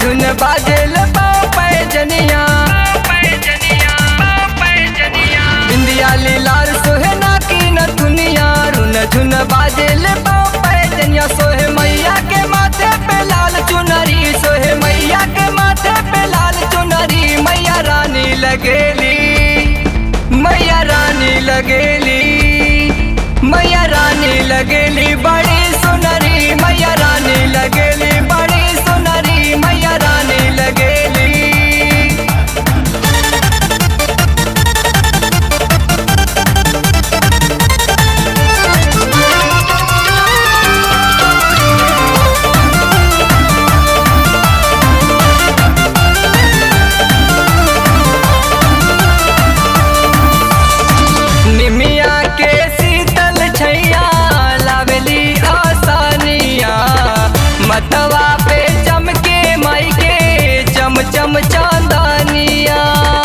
झुन बाजेल पाँव पैजनिया बिंदिया लीलार सोहे ना की न दुनिया रुन झुन बाजेल पाँव पैजनिया सोहे मैया के माथे पे लाल चुनरी सोहे मैया के माथे पे लाल चुनरी मैया रानी लगेली मैया रानी लगेली मैया रानी लगेली बड़ी सुनरी मैया रानी लगेली बड़ी सुनरी मैया रानी लगेली निमिया के शीतल छैया लावेली आसानिया मतवा पे चमके माई के चम चम चांदनिया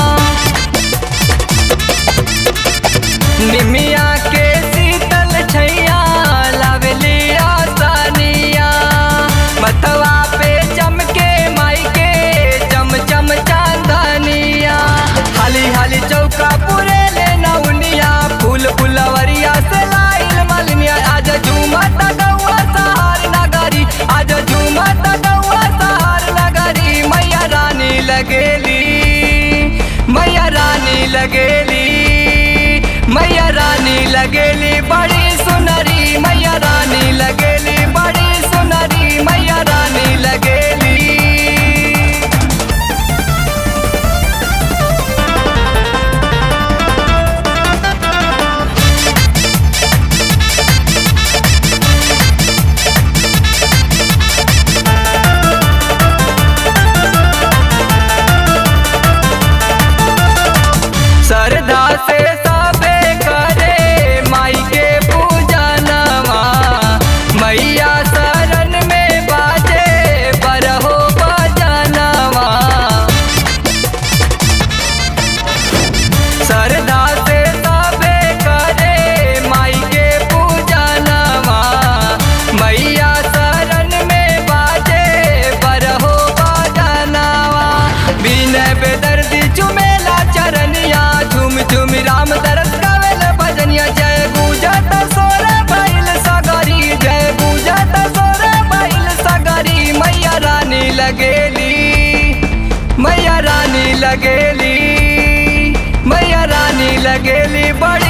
निमिया के शीतल छैया लावेली आसानिया मतवा पे चमके माई के चम चम चांदनिया हाली हाली चौका पूरे ले नौनिया फूल फुलवरिया से लाइल मलनिया आज झूमत गौआ सहार नगरी आज झूमत गौआ सहार नगरी मैया रानी लगेली मैया रानी लगेली मैया रानी लगेली बड़ी सुनरी मैया रानी लगेली बड़ी सुनरी मैया रानी लगेली श्रद्धा से सबे करे माई के पूजनवा मैया शरण में बाजे बरहो बजनवा श्रद्धा से सबे करे माई के पूजनवा मैया शरण में बाजे बरहो बजनवा बिना बेदर्दी चुमेला चरनिया झुम झुम राम दरस गावेल भजनिया जय गुजत सोर बैल सगरी जय गुजत सोर बैल सगरी मैया रानी लगेली मैया रानी लगेली मैया रानी लगेली बड़ी